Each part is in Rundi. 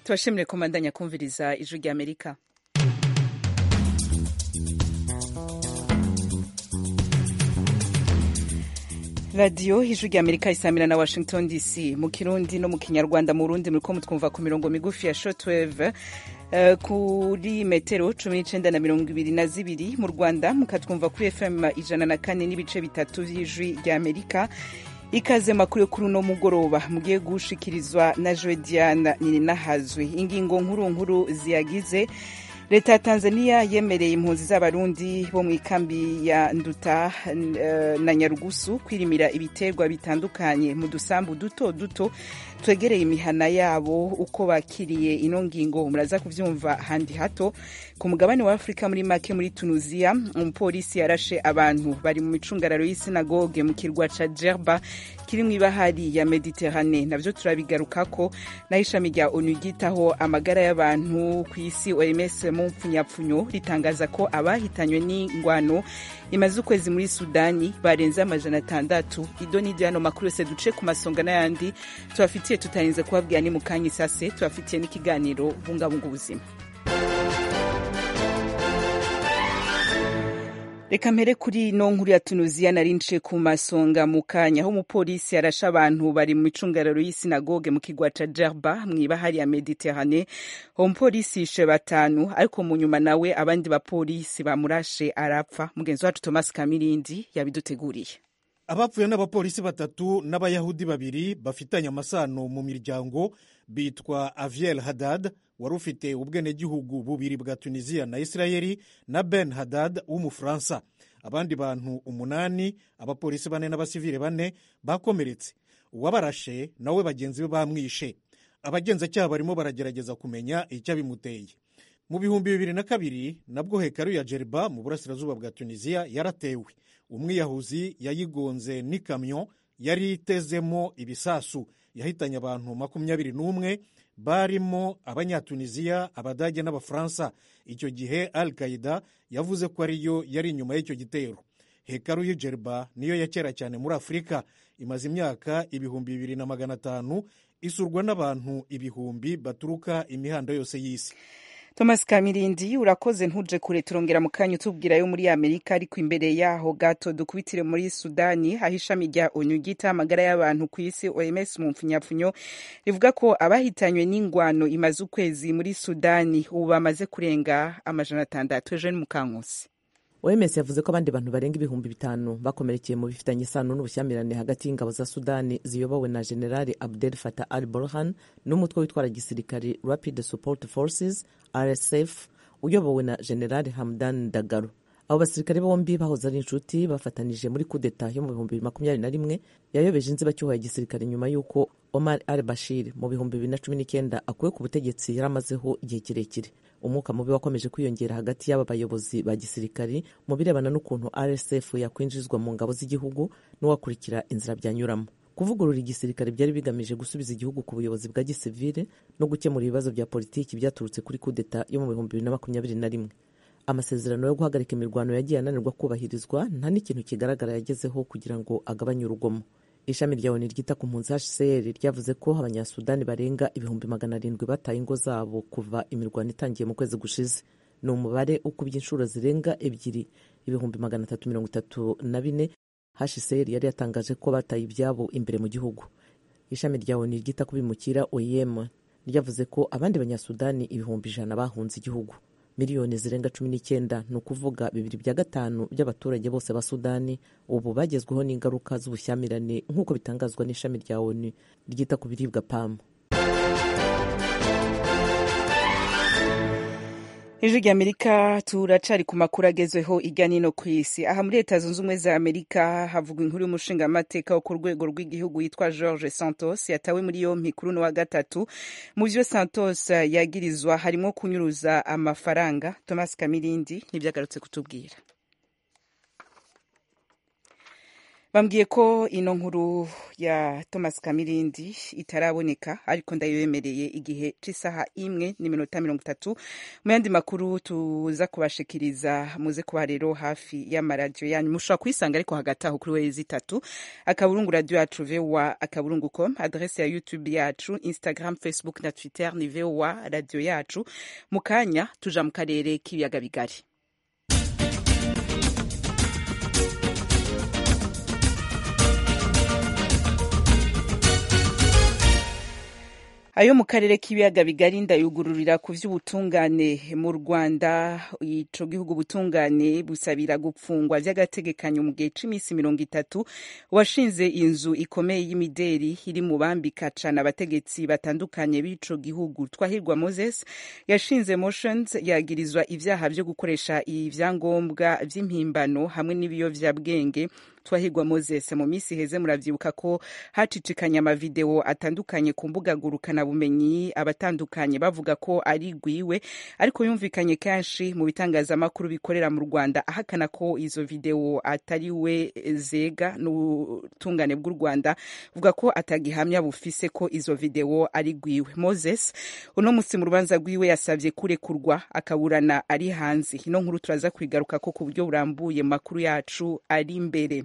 tubashimire komandanya kumviriza ijwi rya amerika radiyo ijwi rya amerika isamira na washington dc mu kirundi no mu kinyarwanda mu burundi muriko mutwumva ku mirongo migufi ya shortwave Uh, kuri metero cumi n'icenda na mirongo ibiri na zibiri mu rwanda mukatwumva kuri fm ijana na kane n'ibice bitatu vy'ijwi rya amerika ikaze makuru yo kuri uno mugoroba mugiye gushikirizwa na joe diana nininahazwe ingingo nkuru nkuru ziyagize leta ya tanzania yemereye impunzi z'abarundi bo mu ikambi ya nduta uh, na nyarugusu kwirimira ibiterwa bitandukanye mu dusambu duto duto twegereye imihana yabo uko bakiriye ino ngingo muraza kuvyumva handi hato ku mugabane wa afurika muri make muri tunisia umupolisi yarashe abantu bari mu micungararo y'isinagoge mu kirwa ca jerba kiri mu ibahari ya mediterane navyo turabigarukako naho ishami rya onu ryitaho amagara y'abantu ku isi oms mu mpfunyapfunyo ritangaza ko abahitanywe n'ingwano imaze ukwezi muri sudani barenze amajana atandatu ido n'iryo yano makuru yose duce ku masonga n'ayandi tubafitiye tutarinze kubabwira ni mu kanya isase tubafitiye n'ikiganiro bungabunga ubuzima reka mpere kuri ino nkuru ya tunuziya nari nce ku masonga mu kanya aho umupolisi yarashe abantu bari mu micungararo y'isinagoge mu kigwa ca jerba mw'ibahari ya mediterane uwo mupolisi yishe batanu ariko mu nyuma nawe abandi bapolisi bamurashe arapfa mugenzi wacu thomas kamirindi yabiduteguriye abapfuye n'abapolisi batatu n'abayahudi babiri bafitanye amasano mu miryango bitwa aviel hadad wari ufite ubwenegihugu bubiri bwa tunisiya na isirayeli na ben hadad w'umufaransa abandi bantu umunani abapolisi bane n'abasivile bane bakomeretse uwabarashe nawe bagenzi be bamwishe abagenzacyaha barimo baragerageza kumenya icyabimuteye mu bihumbi bibiri na kabiri nabwo hekaru ya jeriba mu burasirazuba bwa tunisiya yaratewe umwiyahuzi yayigonze n'ikamyo yari itezemo ibisasu yahitanye abantu makumyabiri n'umwe barimo abanyatunisiya abadage n'abafaransa icyo gihe al qaida yavuze ko ariyo yari inyuma y'icyo gitero hekaru y'ijeriba niyo ya kera cyane muri afurika imaze imyaka ibihumbi bibiri na magana atanu isurwa n'abantu ibihumbi baturuka imihanda yose y'isi thomas kamirindi urakoze ntuje kure turongera mu kanya utubwira yo muri amerika ariko imbere yaho gato dukubitire muri sudani aho ishami rya onu ryita amagara y'abantu ku isi oms mu mpfunyapfunyo rivuga ko abahitanywe n'ingwano imaze ukwezi muri sudani ubu bamaze kurenga amajana atandatu ejo ni mukankusi oms yavuze ko abandi bantu barenga ibihumbi bitanu bakomerekeye mu bifitanye isano n'ubushyamirane hagati y'ingabo za sudani ziyobowe na generali abdel fatah al burhan n'umutwe witwara gisirikari rapid support forces rsf uyobowe na generali hamdan dagaro abo basirikare bombi bahoze ari inshuti bafatanije muri kudeta yo mu bihumbi bibiri makumyabiri na rimwe yayobeje inzibacyuho ya gisirikare nyuma y'uko omar al bashir mu bihumbi bibiri na cumi n'icyenda akuwe ku butegetsi yari amazeho igihe kirekire umwuka mubi wakomeje kwiyongera hagati y'aba bayobozi ba gisirikari mu birebana n'ukuntu rsf yakwinjizwa mu ngabo z'igihugu n'uwakurikira inzira byanyuramo kuvugurura igisirikare byari bigamije gusubiza igihugu ku buyobozi bwa gisivile no gukemura ibibazo bya politiki byaturutse kuri kudeta yo mu bihumbi bibiri na makumyabiri na rimwe amasezerano yo guhagarika imirwano yagiye ananirwa kubahirizwa nta n'ikintu kigaragara yagezeho kugira ngo agabanye urugomo ishami rya oni ryita ku mpunzi hcr ryavuze ko abanyasudani barenga ibihumbi magana arindwi bataye ingo zabo kuva imirwano itangiye mu kwezi gushize ni umubare ukubye inshuro zirenga ebyiri ibihumbi magana atatu mirongo itatu na bine hcr yari yatangaje ko bataye ibyabo imbere mu gihugu ishami rya oni ryita ku bimukira oem ryavuze ko abandi banyasudani ibihumbi ijana bahunze igihugu miliyoni zirenga cumi n'icyenda ni ukuvuga bibiri bya gatanu by'abaturage bose ba sudani ubu bagezweho n'ingaruka z'ubushyamirane nk'uko bitangazwa n'ishami rya onu ryita ku biribwa pamu ijwi rya amerika turacari ku makuru agezweho irya nino ku isi aha muri leta zunze ubumwe za amerika havugwa inkuru y'umushingamateka wo ku rwego rw'igihugu yitwa george santos yatawe muri yompi kuri uno wa gatatu mu vyo santos yagirizwa harimo kunyuruza amafaranga thomas kamirindi nivyo agarutse kutubwira bambwiye ko ino nkuru ya thomas kamirindi itaraboneka ariko ndayibemereye igihe c'isaha imwe n'iminota mirongo itatu mu yandi makuru tuza kubashikiriza muze kuba rero hafi y'amaradiyo yanyu mushobora kuyisanga ariko hagati aho kuri wezi itatu akaburungu radiyo yacu voa akaburungu com adrese ya youtube yacu instagram facebook na twitter ni voa radiyo yacu mu kanya tuja mu karere k'ibiyaga bigari ayo mu karere k'ibiyaga bigari ndayugururira ku vy'ubutungane mu rwanda ico gihugu ubutungane busabira gupfungwa vy'agategekanyo mu gihe c'imisi mirongo itatu washinze inzu ikomeye y'imideri iri mu bambika cane abategetsi batandukanye b'ico gihugu twahirwa moses yashinze motions yagirizwa ivyaha vyo gukoresha ivyangombwa vy'impimbano hamwe n'ibiyovyabwenge twahirwa moses mu minsi iheze muravyibuka ko hacicikanye amavideo atandukanye ku mbuga ngurukana bumenyi abatandukanye bavuga ko ari gwiwe ariko yumvikanye kenshi mu bitangazamakuru bikorera mu rwanda ahakana ko izo video atari we zega n'ubutungane bw'u rwanda vuga ko atagihamya bufise ko izo video ari gwiwe moses uno musi mu rubanza rwiwe yasavye kurekurwa akaburana ari hanze ino nkuru turaza kwigaruka ko ku buryo burambuye mu makuru yacu ari imbere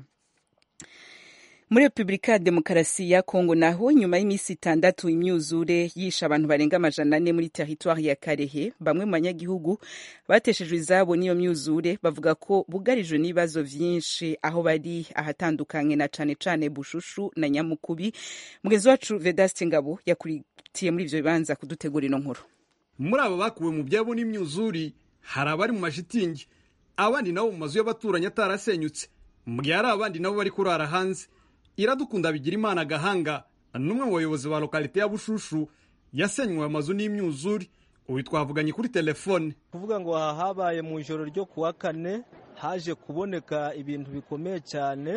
muri repubulika ya demokarasi ya kongo naho nyuma y'iminsi itandatu imyuzure yishe abantu barenga amajana ane muri teritwari ya karehe bamwe mu banyagihugu bateshejwe izabo n'iyo myuzure bavuga ko bugarijwe n'ibibazo vyinshi aho bari ahatandukanye na cane cane bushushu na nyamukubi mugenzi wacu vedaste ngabo yakuritiye muri ivyo bibanza kudutegura ino nkuru muri abo bakuwe mu byabo n'imyuzuri hari abari mu mashitingi abandi nabo mu mazu y'abaturanyi atarasenyutse mu gihe hari abandi nabo bari kurara hanze iradukunda bigira imana agahanga n'umwe mu bayobozi ba lokalite ya bushushu yasenywe amazu n'imyuzure ubu twavuganye kuri telefone kuvuga ngo aha habaye mu ijoro ryo kuwa kane haje kuboneka ibintu bikomeye cyane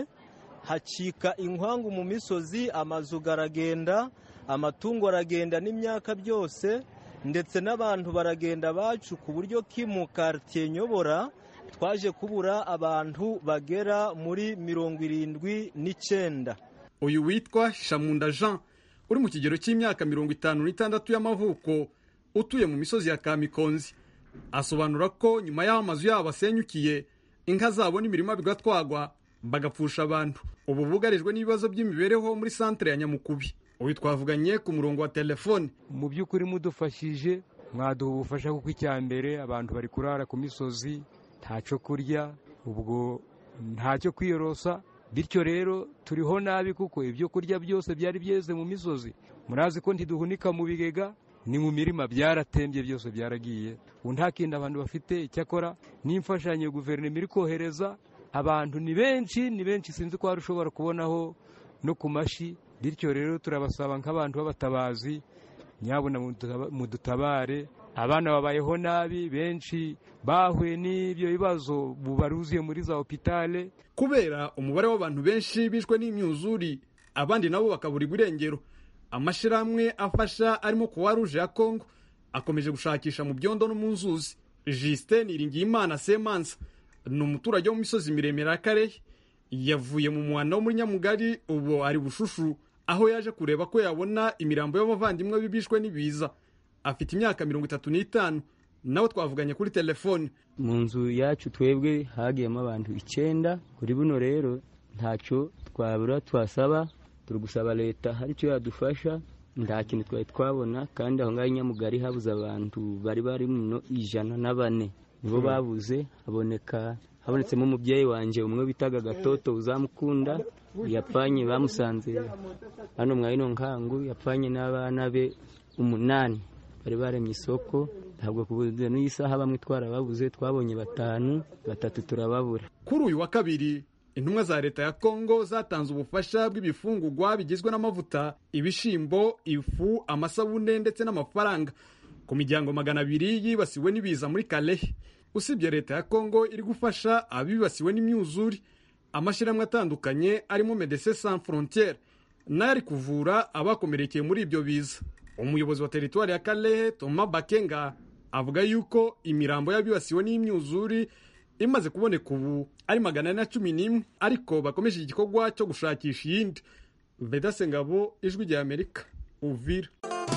hacika inkwangu mu misozi amazu garagenda amatungo aragenda n'imyaka byose ndetse n'abantu baragenda bacu ku buryo ki mu karitiye nyobora twaje kubura abantu bagera muri mirongo irindwi n'icyenda uyu witwa shamunda jean uri mu kigero cy'imyaka mirongo itanu n'itandatu y'amavuko utuye mu misozi ya kamikonzi asobanura ko nyuma y'aho amazu yabo asenyukiye inka zabo n'imirima bigatwagwa bagapfusha abantu ubu bugarijwe n'ibibazo by'imibereho muri santere ya nyamukubi uyu twavuganye ku murongo wa telefone mu by'ukuri mudufashije mwaduha ubufasha kuko icya mbere abantu bari kurara ku misozi ntacyo kurya ubwo ntacyo kwiyorosa bityo rero turiho nabi kuko ibyo kurya byose byari byeze mu misozi murazi ko ntiduhunika mu bigega ni mu mirima byaratembye byose byaragiye ubu nta kindi abantu bafite icyakora n'imfashanyo guverinoma iri kohereza abantu ni benshi ni benshi sinzi ko hari ushobora kubonaho no ku mashi bityo rero turabasaba nk'abantu b'abatabazi nyabuna mudutabare abana babayeho nabi benshi bahuye n'ibyo bibazo baruzuye muri za hopitale kubera umubare w'abantu benshi bishwe n'imyuzuri abandi nabo bakabura irengero amashyirahamwe afasha arimo kuwa ruje ya kongo akomeje gushakisha mu byondo no mu nzuzi jisite niringiyimana semansa ni umuturage wo mu misozi miremire ya karehe yavuye mu muhanda wo muri nyamugari ubu ari bushushu aho yaje kureba ko yabona imirambo y'abavandimwe bibishwe n'ibiza afite imyaka mirongo itatu n'itanu nawe twavuganye kuri telefone mu nzu yacu twebwe hagiyemo abantu icyenda kuri buno rero ntacyo twabura twasaba turi gusaba leta hari icyo yadufasha nta kintu twari twabona kandi aho ngaho nyamugari habuze abantu bari bari muno ijana na bane nibo babuze haboneka habonetsemo umubyeyi wanjye umwe bitaga gatoto uzamukunda yapfanye bamusanze hano mwa ino nkangu yapfanye n'abana be umunani bari baremye isoko ntabwo kubuze n'iyi saha bamwe twarababuze twabonye batanu batatu turababura kuri uyu wa kabiri intumwa za leta ya kongo zatanze ubufasha bw'ibifungugwa bigizwe n'amavuta ibishimbo ifu amasabune ndetse n'amafaranga ku miryango magana abiri yibasiwe n'ibiza muri kalehe usibye leta ya kongo iri gufasha abibasiwe n'imyuzure amashyirahamwe atandukanye arimo medecin sans frontiere nayo ari kuvura abakomerekeye muri ibyo biza umuyobozi wa teritwari ya kalehe toma bakenga avuga yuko imirambo y'abibasiwe n'imyuzure imaze kuboneka ubu ari magana ane na cumi n'imwe ariko bakomeje igikorwa cyo gushakisha iyindi vedase ngabo ijwi rya amerika uvira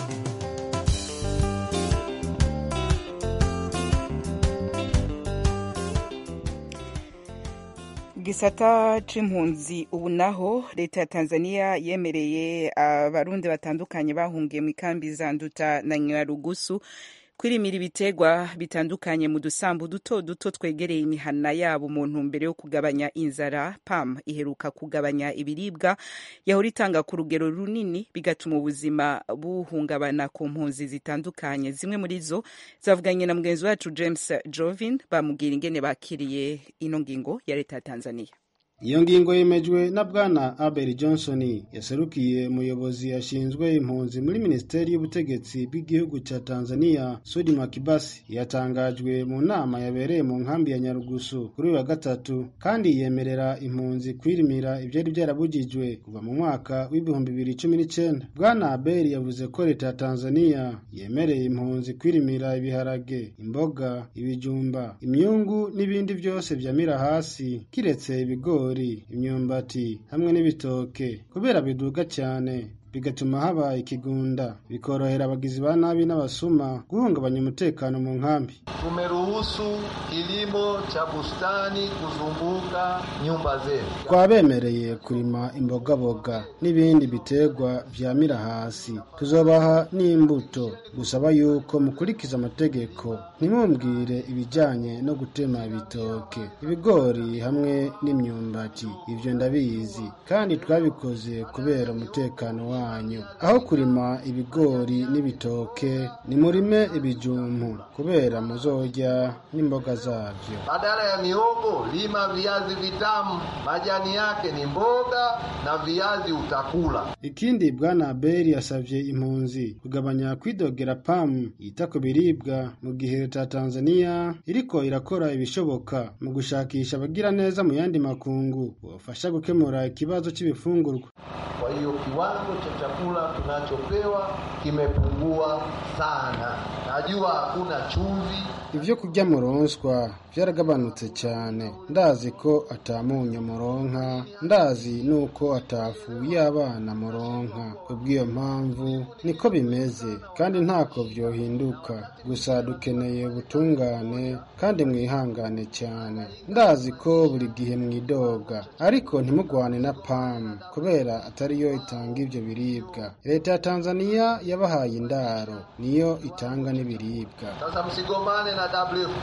gisata c'impunzi ubu naho leta ya tanzania yemereye abarundi batandukanye bahungiye mu ikambi za nduta na nyarugusu kwirimira ibitegwa bitandukanye mu dusambu duto duto twegereye imihana yabo mu ntumbero yo kugabanya inzara pam iheruka kugabanya ibiribwa yahora itanga ku rugero runini bigatuma ubuzima buhungabana ku mpunzi zitandukanye zimwe muri zo zavuganye na mugenzi wacu james jovin bamubwira ingene bakiriye ino ngingo ya leta ya tanzania iyo ngingo yemejwe na bwana abel johnson yaserukiye umuyobozi ashinzwe impunzi muri minisiteri y'ubutegetsi bw'igihugu cya tanzania sudi makibasi yatangajwe mu nama yabereye mu nkambi ya nyarugusu kuri uyu wa gatatu kandi yemerera impunzi kwirimira ibyari byarabujijwe kuva mu mwaka w'ibihumbi bibiri cumi n'icyenda bwana abel yavuze ko leta ya tanzania yemereye impunzi kwirimira ibiharage imboga ibijumba imyungu n'ibindi byose byamira hasi kiretse ibigori imyumbati hamwe n'ibitoke kubera biduga cyane bigatuma haba ikigunda bikorohera abagizi ba nabi n'abasuma guhungabanya umutekano mu nkambi tumeruhusu kilimo cha bustani kuzunguka nyumba zetu twabemereye kurima imbogaboga n'ibindi biterwa vyamira hasi tuzobaha n'imbuto gusaba yuko mukurikiza amategeko ntimumbwire ibijanye no gutema ibitoke ibigori hamwe n'imyumbati ivyo ndabizi kandi twabikoze kubera umutekano wa wanyu aho kurima ibigori n'ibitoke nimurime ibijumbu kubera muzorya n'imboga zabyo badala ya mihogo lima viazi vitamu majani yake ni mboga na viazi utakula ikindi bwana abeli yasavye impunzi kugabanya kwidogera pamu yita ku biribwa mu gihe leta ya tanzania iriko irakora ibishoboka mu gushakisha abagira neza mu yandi makungu bofasha gukemura ikibazo c'ibifungurwa kwa hiyo kiwango cha chakula tunachopewa kimepungua sana. Najua hakuna chumvi. Ivyo kurya muronswa vyaragabanutse cyane ndazi ko atamunyu muronka ndazi nuko atafu y'abana muronka kubw'iyo mpamvu niko bimeze kandi ntako vyohinduka gusa dukeneye ubutungane kandi mwihangane cyane ndazi ko buri gihe mwidoga ariko ntimugwane na pamu kubera atariyo itanga ivyo biribwa leta ya tanzania yabahaye indaro niyo itanga n'ibiribwa Sasa msigombane na WFP,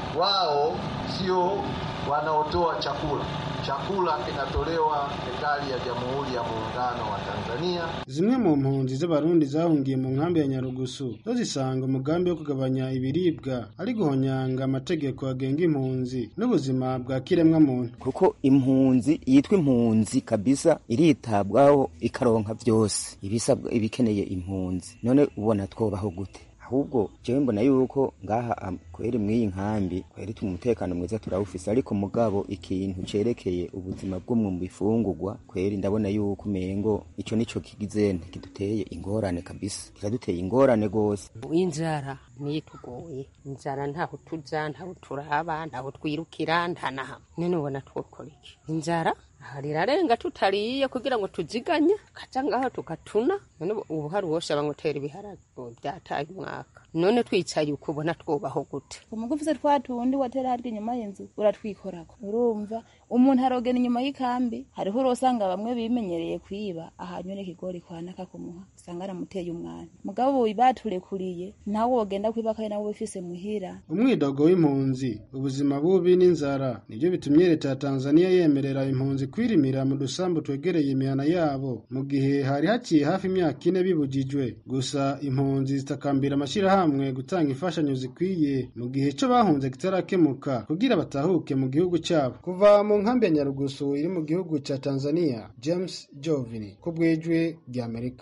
wao sio wanaotoa chakula. Chakula kinatolewa serikali ya Jamhuri ya Muungano wa Tanzania. zimwe mu mpunzi z'abarundi zahungiye mu nkambi ya nyarugusu zo zisanga umugambi wo kugabanya ibiribwa ari guhonyanga amategeko agenga impunzi n'ubuzima bwa kiremwa muntu kuko impunzi yitwa impunzi kabisa iritabwaho ikaronka byose ibisabwa ibikeneye impunzi none ubona twobaho gute ahubwo jewe mbona yuko ngaha am- kweri mw'iyi nkambi kweri tu umutekano mwiza turawufise ariko mugabo ikintu cerekeye ubuzima bw'umwe mu bifungurwa kweri ndabona yuko umengo ico nico kigize kiduteye ingorane kabisa kiraduteye ingorane gose inzara niyo itugoye inzara ntaho tuja ntaho turaba ntaho twirukira nta na hamwe none ubona twokora iki inzara aha rirarenga tutariye kugira ngo tuziganye kaja ngaho tukatuna none ubu- ubu hari uwoshaba ngo tera ibiharage ubu byataye umwaka none twicaye uko ubona twubaho gute umugufize twa tundi watera harya inyuma y'inzu uratwikorako urumva umuntu arogena inyuma y'ikambi hariho urosanga bamwe bimenyereye kwiba ahanyura ikigori kwanaka kumuha usanga aramuteye umwana mugabo ubu baturekuriye nawe wogenda kwiba kandi nawe ubifise muhira umwidogo w'impunzi ubuzima bubi n'inzara nibyo bitumye leta ya tanzania yemerera impunzi kwirimira mu dusambu twegereye imihana yabo mu gihe hari haciye hafi imyaka ine bibujijwe gusa impunzi zitakambira amashyirahamwe gutanga imfashanyo zikwiye mu gihe cyo bahunze kitarakemuka kugira batahuke mu gihugu cyabo kuva mu nkambi ya nyarugusu iri mu gihugu cya tanzania james jovini ku bwijwi ry'amerika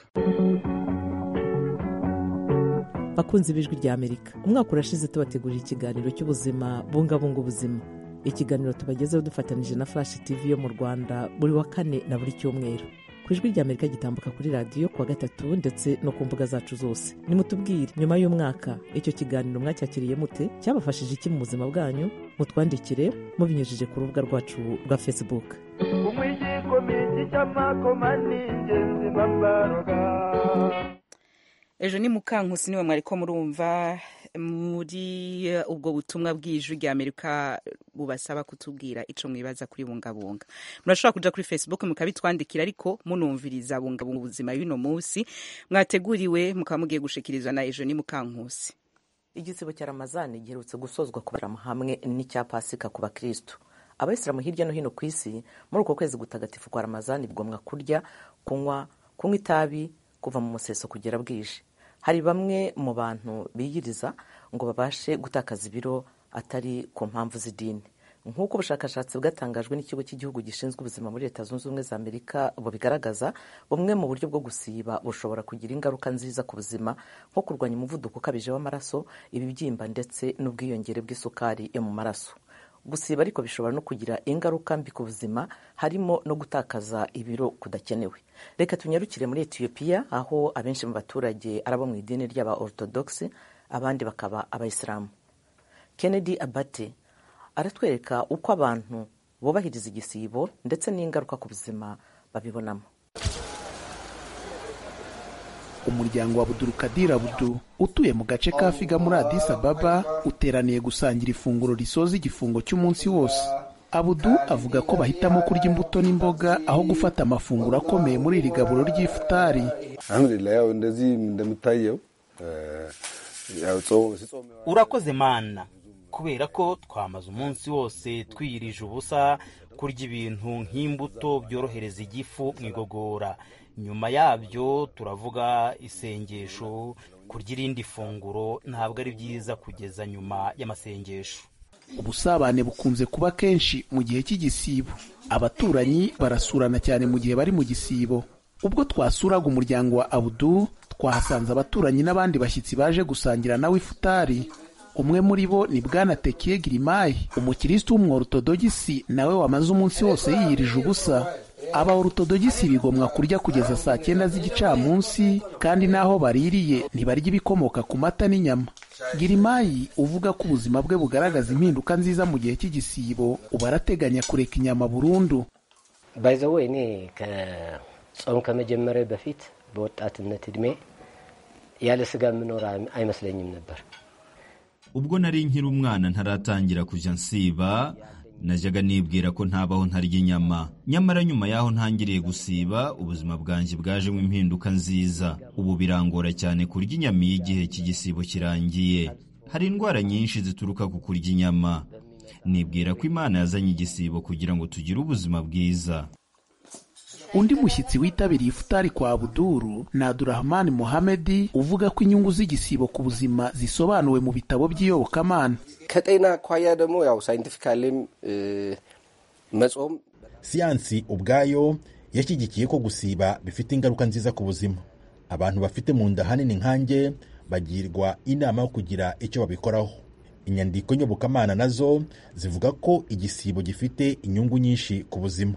bakunzi b'ijwi rya amerika umwaka urashize tubategurira ikiganiro cy'ubuzima bungabunga ubuzima ikiganiro tubagezeho dufatanije na flash tv yo mu rwanda buri wa kane na buri cyumweru ku ijwi rya amerika gitambuka kuri radiyo kuwa gatatu ndetse no ku mbuga zacu zose nimutubwire nyuma y'umwaka icyo kiganiro mwacyakiriye mute cyabafashije iki mu buzima bwanyu mutwandikire mubinyujije ku rubuga rwacu rwa facebook umwijiko miji icy'amakoma ni ingenzi mbabaroga ejo ni mukankusi niwe mwariko murumva muri eh, ubwo butumwa bw'ijwi rya amerika bubasaba kutubwira ico mwibaza kuri bungabunga murashobora kuja kuri facebook mukabitwandikira ariko munumviriza bungabunga ubuzima y'uno munsi mwateguriwe mukaba mugiye gushikirizwa na ejo ni mukankusi igisibo cya ramazani giherutse gusozwa kubarama hamwe n'icya pasika ku bakristo abayisilamu hirya no hino ku isi muri uko kwezi gutagatifu kwa ramazani bigomwa kurya kunywa kunywa itabi kuva mu museso kugera bwije hari bamwe mu bantu biyiriza ngo babashe gutakaza ibiro atari ku mpamvu z'idini nk'uko ubushakashatsi bwatangajwe n'ikigo cy'igihugu gishinzwe ubuzima muri leta zunze ubumwe za amerika bubigaragaza bumwe mu buryo bwo gusiba bushobora kugira ingaruka nziza ku buzima nko kurwanya umuvuduko ukabije w'amaraso ibibyimba ndetse n'ubwiyongere bw'isukari yo mu maraso gusiba ariko bishobora no kugira ingaruka mbi ku buzima harimo no gutakaza ibiro kudakenewe reka tunyarukire muri etiyopiya aho abenshi mu baturage ari abo mu idini ry'aba orthodox abandi bakaba abayisilamu kennedy abate aratwereka uko abantu bubahiriza igisibo ndetse n'ingaruka ku buzima babibonamo umuryango wa Abdulkadir Abdu utuye mu gace ka Figa muri Addis Ababa uteraniye gusangira ifunguro risoza igifungo cy'umunsi wose Abudu avuga ko bahitamo kurya imbuto n'imboga aho gufata amafunguro akomeye muri iri gaburo ry'ifutari urakoze mana kubera ko twamaze umunsi wose twiyirije ubusa kurya ibintu nk'imbuto byorohereza igifu mu igogora nyuma yabyo turavuga isengesho kurya irindi funguro ntabwo ari byiza kugeza nyuma y'amasengesho ubusabane bukunze kuba kenshi mu gihe cy'igisibo abaturanyi barasurana cyane mu gihe bari mu gisibo ubwo twasuraga umuryango wa abudu twahasanze abaturanyi n'abandi bashyitsi baje gusangira nawe ifutari umwe muri bo ni bwana tekiye girimayi umukirisitu w'umworotodogisi nawe wamaze umunsi wose yiyirije ubusa aba orutodogisi bigomwa kurya kugeza saa cyenda z'igicamunsi kandi n'aho baririye ntibarya ibikomoka ku mata n'inyama girimayi uvuga ko ubuzima bwe bugaragaza impinduka nziza mu gihe cy'igisibo ubu arateganya kureka inyama burundu ባይዘወ እኔ ከጾም ከመጀመሪያ በፊት በወጣትነት እድሜ ያለ ስጋ የምኖር አይመስለኝም ነበር። ubwo nari nkiri umwana ntaratangira kujya nsiba najyaga nibwira ko ntabaho ntarya inyama nyamara nyuma y'aho ntangiriye gusiba ubuzima bwanjye bwajemo impinduka nziza ubu birangora cyane kurya inyama iyo igihe cy'igisibo kirangiye hari indwara nyinshi zituruka ku kurya inyama nibwira ko imana yazanye igisibo kugira ngo tugire ubuzima bwiza undi mushyitsi witabiriye ifutari kwa abuduru ni abdurahmani muhamedi uvuga ko inyungu z'igisibo ku buzima zisobanuwe mu bitabo by'iyobokamana ከጤና አኳያ ደግሞ ያው ሳይንቲፊካሊም መጾም siyansi ubwayo yashyigikiye ko gusiba bifite ingaruka nziza ku buzima abantu bafite mu nda hanini nkanjye bagirwa inama yo kugira icyo babikoraho inyandiko nyobokamana nazo zivuga ko igisibo gifite inyungu nyinshi ku buzima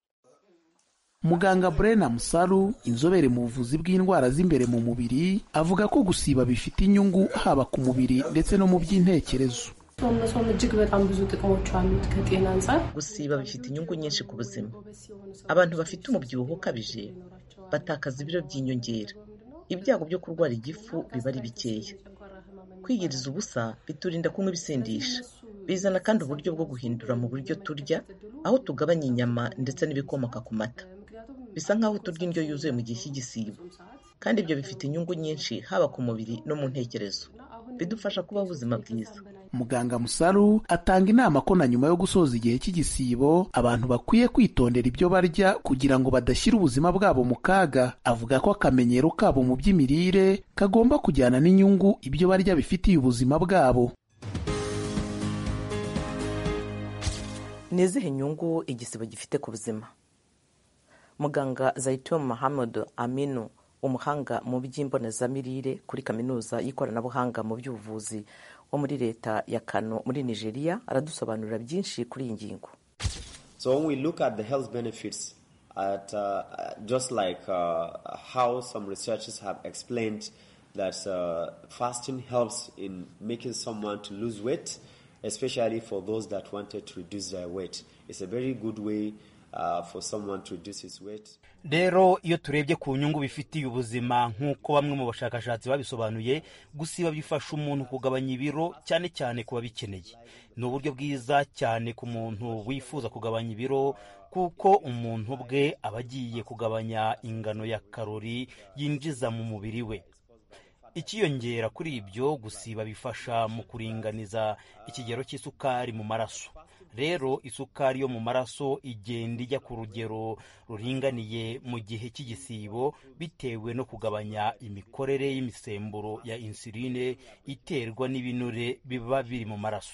muganga brena musaru inzobere mu buvuzi bw'indwara z'imbere mu mubiri avuga ko gusiba bifite inyungu haba ku mubiri ndetse no mu by'intekerezo ሰውነቷም እጅግ በጣም ብዙ ጥቅሞች አሉት ከጤና አንጻር gusiba bifite inyungu nyinshi ku buzima abantu bafite umubyibuho ukabije batakaza ibiro by'inyongera ibyago byo kurwara igifu biba ari bikeya kwiyiriza ubusa biturinda kunywa ibisindisha bizana kandi uburyo bwo guhindura mu buryo turya aho tugabanya inyama ndetse n'ibikomoka ku mata bisa nk'aho turya indyo yuzuye mu gihe cy'igisibo kandi ibyo bifite inyungu nyinshi haba ku mubiri no mu ntekerezo bidufasha kubaho ubuzima bwiza muganga musaru atanga inama ko na nyuma yo gusoza igihe cy'igisibo abantu bakwiye kwitondera ibyo barya kugira ngo badashyira ubuzima bwabo mu kaga avuga ko akamenyero kabo mu by'imirire kagomba kujyana n'inyungu ibyo barya bifitiye ubuzima bwabo ni izihe nyungu igisibo gifite ku buzima muganga zaitun muhammad aminu umuhanga mu by'imbonezamirire kuri kaminuza y'ikoranabuhanga mu by'ubuvuzi wo muri leta ya kano muri nigeria aradusobanurira byinshi kuri iyi ngingo So when we look at the health benefits, at uh, just like uh, how some researchers have explained that uh, fasting helps in making someone to lose weight, especially for those that wanted to reduce their weight. It's a very good way uh, for someone to reduce his weight. rero iyo turebye ku nyungu bifitiye ubuzima nk'uko bamwe mu bashakashatsi babisobanuye gusiba bifasha umuntu kugabanya ibiro cyane cyane ku babikeneye ni uburyo bwiza cyane ku muntu wifuza kugabanya ibiro kuko umuntu bwe aba agiye kugabanya ingano ya karori yinjiza mu mubiri we ikiyongera kuri ibyo gusiba bifasha mu kuringaniza ikigero cy'isukari mu maraso rero isukari yo mu maraso igenda ijya ku rugero ruringaniye mu gihe cy'igisibo bitewe no kugabanya imikorere y'imisemburo ya insuline iterwa n'ibinure biba biri mu maraso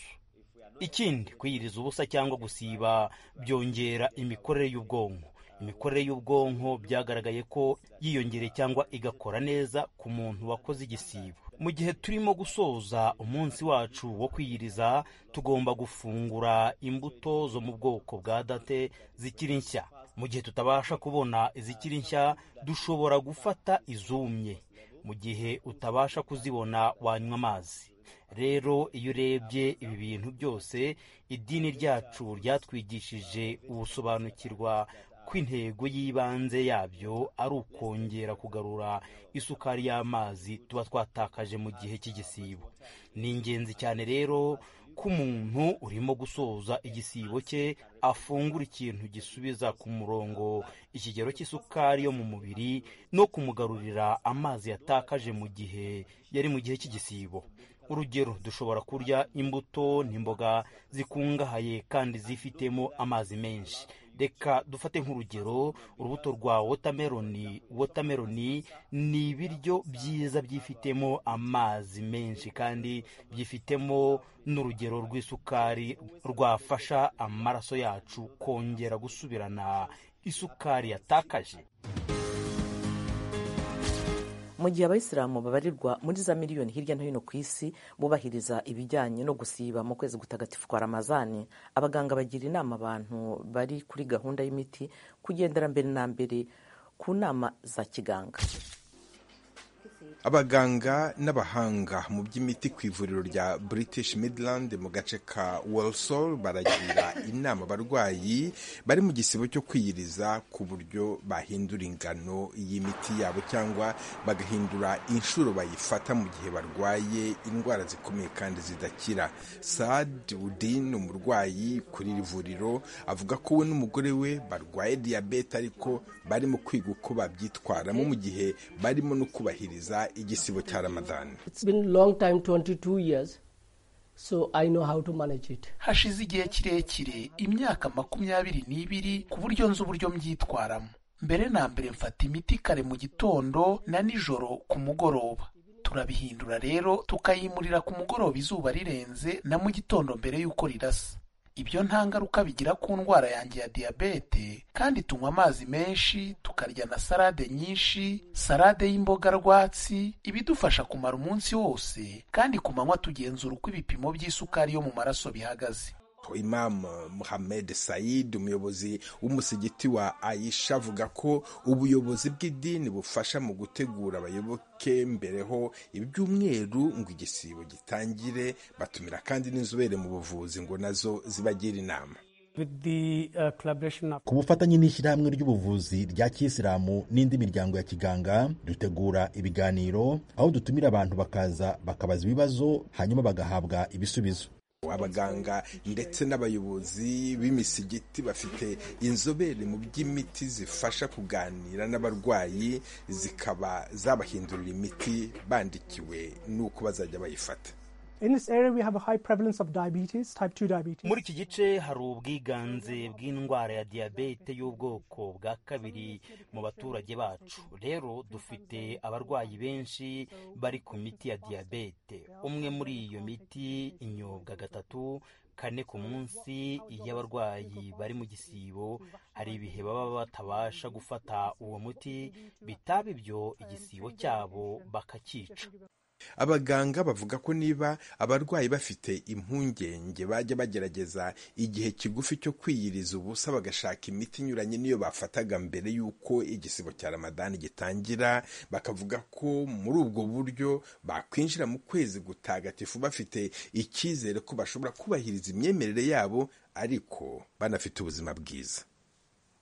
ikindi kwiyiriza ubusa cyangwa gusiba byongera imikorere y'ubwonko imikorere y'ubwonko byagaragaye ko yiyongereye cyangwa igakora neza ku muntu wakoze igisibo mu gihe turimo gusoza umunsi wacu wo kwiyiriza tugomba gufungura imbuto zo mu bwoko bwa date zikiri nshya mu gihe tutabasha kubona izikiri nshya dushobora gufata izumye mu gihe utabasha kuzibona wanywa amazi rero iyo urebye ibi bintu byose idini ryacu ryatwigishije ubusobanukirwa ko intego y'ibanze yabyo ari ukongera kugarura isukari y'amazi tuba twatakaje mu gihe cy'igisibo ni ingenzi cyane rero ko umuntu urimo gusoza igisibo cye afungura ikintu gisubiza ku murongo ikigero cy'isukari yo mu mubiri no kumugarurira amazi yatakaje mu gihe yari mu gihe cy'igisibo urugero dushobora kurya imbuto n'imboga zikungahaye kandi zifitemo amazi menshi reka dufate nk'urugero urubuto rwa wotameroni wotameroni ni ibiryo byiza byifitemo amazi menshi kandi byifitemo n'urugero rw'isukari rwafasha amaraso yacu kongera gusubirana isukari yatakaje mu gihe abayisilamu babarirwa muri za miliyoni hirya no hino ku isi bubahiriza ibijyanye no gusiba mu kwezi gutagatifu kwa ramazani abaganga bagira inama abantu bari kuri gahunda y'imiti kugendera mbere na mbere ku nama za kiganga abaganga n'abahanga mu by'imiti ku ivuriro rya british midland mu gace ka walsall baragira inama abarwayi bari mu gisibo cyo kwiyiriza ku buryo bahindura ingano y'imiti yabo cyangwa bagahindura inshuro bayifata mu gihe barwaye indwara zikomeye kandi zidakira sad udin umurwayi kuri iri vuriro avuga ko we n'umugore we barwaye diyabete ariko barimo kwiga uko babyitwaramo mu gihe barimo no kubahiriza igisibo cya ramadani hashize igihe kirekire imyaka makumyabiri n'ibiri ku buryo nzi uburyo mbyitwaramo mbere na mbere mfata imiti kare mu gitondo na nijoro ku mugoroba turabihindura rero tukayimurira ku mugoroba izuba rirenze na mu gitondo mbere y'uko rirasa ibyo nta ngaruka bigira ku ndwara yanjye ya diyabete kandi tunywa amazi menshi tukarya na salade nyinshi salade y'imboga rwatsi ibidufasha kumara umunsi wose kandi ku manywa tugenzura uko ibipimo by'isukari yo mu maraso bihagaze imam muhamed said umuyobozi w'umusigiti wa ayisha avuga ko ubuyobozi bw'idini bufasha mu gutegura abayoboke mbereho ibyumweru ngo igisibo gitangire batumira kandi n'inzobere mu buvuzi ngo nazo zibagira inama ku bufatanye n'ishyirahamwe ry'ubuvuzi rya kiyisilamu n'indi miryango ya kiganga dutegura ibiganiro aho dutumira abantu bakaza bakabaza ibibazo hanyuma bagahabwa ibisubizo abaganga ndetse n'abayobozi b'imisigiti bafite inzobere mu by'imiti zifasha kuganira n'abarwayi zikaba zabahindurira imiti bandikiwe n'uko bazajya bayifata muri iki gice hari ubwiganze bw'indwara ya diyabete y'ubwoko bwa kabiri mu baturage bacu rero dufite abarwayi benshi bari ku miti ya diyabete umwe muri iyo miti inyobwa gatatu kane ku munsi iyo abarwayi bari mu gisibo hari ibihe baba batabasha gufata uwo muti bitaba ibyo igisibo cyabo bakakica abaganga bavuga ko niba abarwayi bafite impungenge bajya bagerageza igihe kigufi cyo kwiyiriza ubusa bagashaka imiti inyuranye n'iyo bafataga mbere y'uko igisibo cya ramadani gitangira bakavuga ko muri ubwo buryo bakwinjira mu kwezi gutagatifu bafite icyizere ko bashobora kubahiriza imyemerere yabo ariko banafite ubuzima bwiza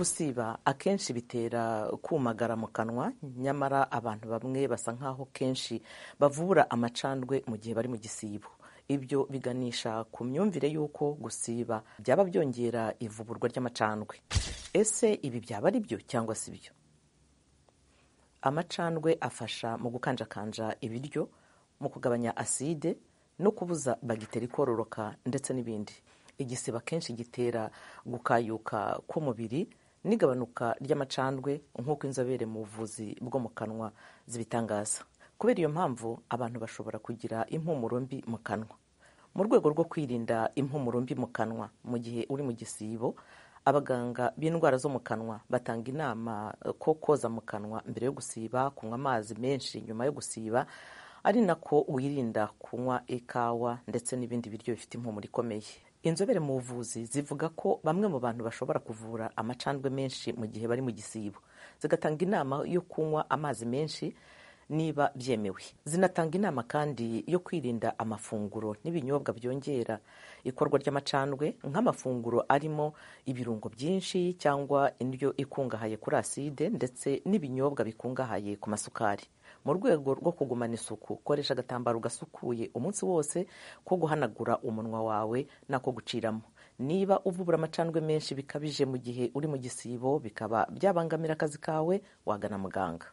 gusiba akenshi bitera kumagara mu kanwa nyamara abantu bamwe basa nk'aho kenshi bavura amacandwe mu gihe bari mu gisibo ibyo biganisha ku myumvire y'uko gusiba byaba byongera ivuburwa ry'amacandwe ese ibi byaba ari byo cyangwa si byo amacandwe afasha mu gukanjakanja ibiryo mu kugabanya aside no kubuza bagiteri kororoka ndetse n'ibindi igisiba kenshi gitera gukayuka k'umubiri n'igabanuka ry'amacandwe nk'uko inzobere mu buvuzi bwo mu kanwa zibitangaza kubera iyo mpamvu abantu bashobora kugira impumuro mbi mu kanwa mu rwego rwo kwirinda impumuro mbi mu kanwa mu gihe uri mu gisibo abaganga b'indwara zo mu kanwa batanga inama ko koza mu kanwa mbere yo gusiba kunywa amazi menshi nyuma yo gusiba ari nako wirinda kunywa ikawa ndetse n'ibindi biryo bifite impumuro ikomeye inzobere mu buvuzi zivuga ko bamwe mu bantu bashobora kuvura amacandwe menshi mu gihe bari mu gisibo zigatanga inama yo kunywa amazi menshi niba byemewe zinatanga inama kandi yo kwirinda amafunguro n'ibinyobwa byongera ikorwa ry'amacandwe nk'amafunguro arimo ibirungo byinshi cyangwa indyo ikungahaye kuri aside ndetse n'ibinyobwa bikungahaye ku masukari mu rwego rwo kugumana isuku koresha agatambaro gasukuye umunsi wose ko guhanagura umunwa wawe n'ako guciramo niba uvubura amacandwe menshi bikabije mu gihe uri mu gisibo bikaba byabangamira akazi kawe wagana muganga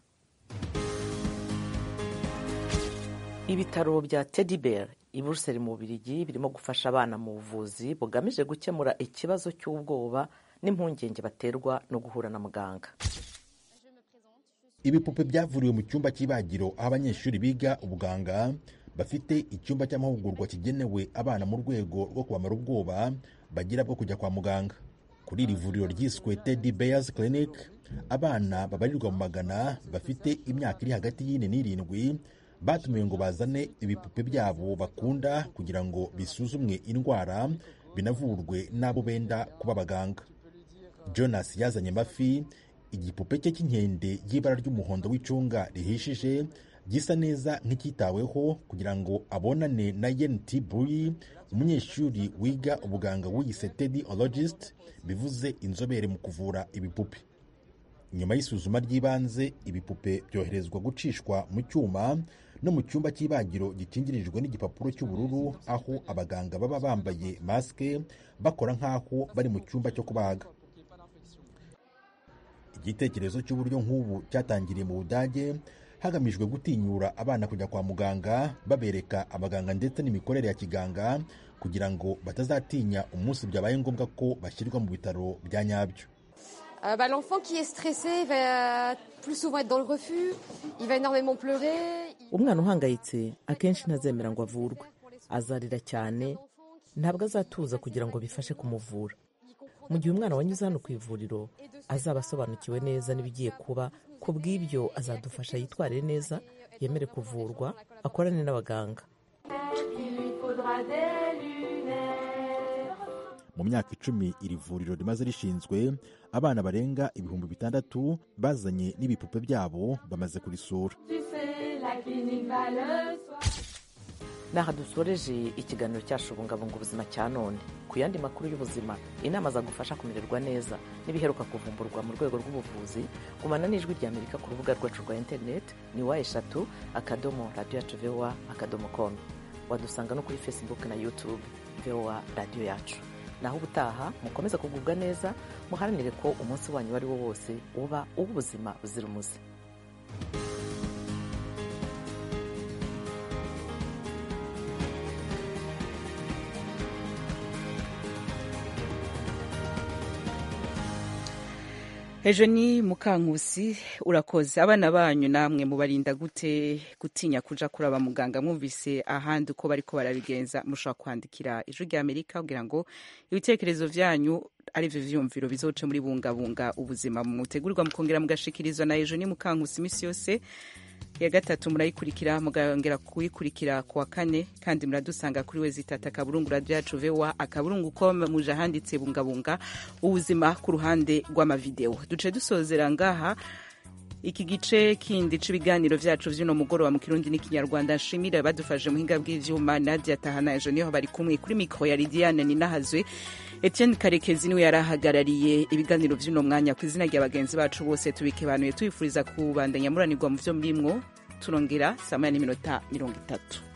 ibitaro bya teddy bear i buruseli mu bubirigi birimo gufasha abana mu buvuzi bugamije gukemura ikibazo cy'ubwoba n'impungenge baterwa no guhura na muganga ibipupe byavuriwe mu cyumba cy'ibagiro aho abanyeshuri biga ubuganga bafite icyumba cy'amahugurwa kigenewe abana mu rwego rwo kubamara ubwoba bagira bwo kujya kwa muganga kuri iri vuriro ryiswe teddy bears clinic abana babarirwa mu magana bafite imyaka iri hagati y'ine n'irindwi batumiwe ngo bazane ibipupe byabo bakunda kugira ngo bisuzumwe indwara binavurwe n'abo benda kuba abaganga jonas yazanye amafi igipupe cye cy'inkende y'ibara ry'umuhondo w'icunga rihishije gisa neza nk'icyitaweho kugira ngo abonane na yen t buyi umunyeshuri wiga ubuganga wiyise teddy ologist bivuze inzobere mu kuvura ibipupe nyuma y'isuzuma ry'ibanze ibipupe byoherezwa gucishwa mu cyuma no mu cyumba cy'ibagiro gikingirijwe n'igipapuro cy'ubururu aho abaganga baba bambaye masike bakora nk'aho bari mu cyumba cyo kubaga igitekerezo cy'uburyo nk'ubu cyatangiriye mu budage hagamijwe gutinyura abana kujya kwa muganga babereka abaganga ndetse n'imikorere ya kiganga kugira ngo batazatinya umunsi byabaye ngombwa ko bashyirwa mu bitaro bya nyabyo Euh, bah, L'enfant qui est stressé il va plus souvent être dans le refus, il va énormément pleurer. umwana uhangayitse akenshi ntazemera ngo avurwe azarira cyane ntabwo azatuza kugira ngo bifashe kumuvura mu gihe umwana wanyuze hano ku ivuriro azaba asobanukiwe neza n'ibigiye kuba ku bw'ibyo azadufasha yitwarire neza yemere kuvurwa akorane n'abaganga mu myaka icumi iri vuriro rimaze rishinzwe abana barenga ibihumbi bitandatu bazanye n'ibipupe byabo bamaze kurisura naha dusoreje ikiganiro cyacu bungabunga ubuzima cya none ku yandi makuru y'ubuzima inama zagufasha kumererwa neza n'ibiheruka kuvumburwa mu rwego rw'ubuvuzi gumana n'ijwi rya amerika ku rubuga rwacu rwa interineti ni wa eshatu akadomo radiyo yacu vowa akadomo komu wadusanga no kuri facebook na youtube vowa radiyo yacu naho ubutaha mukomeza kugubwa neza muharanire ko umunsi wanyu uwo ari wo wose uba uw'ubuzima buzira umuze ejo ni mukankusi urakoze abana banyu namwe mubarinda gute gutinya kuja kuraba muganga mwumvise ahandi uko bariko barabigenza mushobora kwandikira ijwi rya amerika kugira ngo ibitekerezo vyanyu arivyo vyumviro bizoce muri bungabunga ubuzima mutegurirwa mukongera mugashikirizwa na ejo ni mukankusi imisi yose ya gatatu murayikurikira mugongera kuyikurikira ku wa kane kandi muradusanga kuri we zitata akaburungu radiyo yacu vowa akaburungu ko muje ahanditse bungabunga ubuzima ku ruhande rw'amavidewo duce dusozera ngaha iki gice kindi c'ibiganiro vyacu vy'uno mugoroba mu kirundi n'ikinyarwanda nshimire badufashe muhinga bw'ivyuma nadia tahana ejo niho bari kumwe kuri mikro ya lidiane ninahazwe etienne karekezi niwe yari ahagarariye ibiganiro vy'uno mwanya ku izina rya bagenzi bacu bose tubikebanuye tubifuriza kubandanya muranirwa mu vyo murimwo turongera saa moya n'iminota mirongo itatu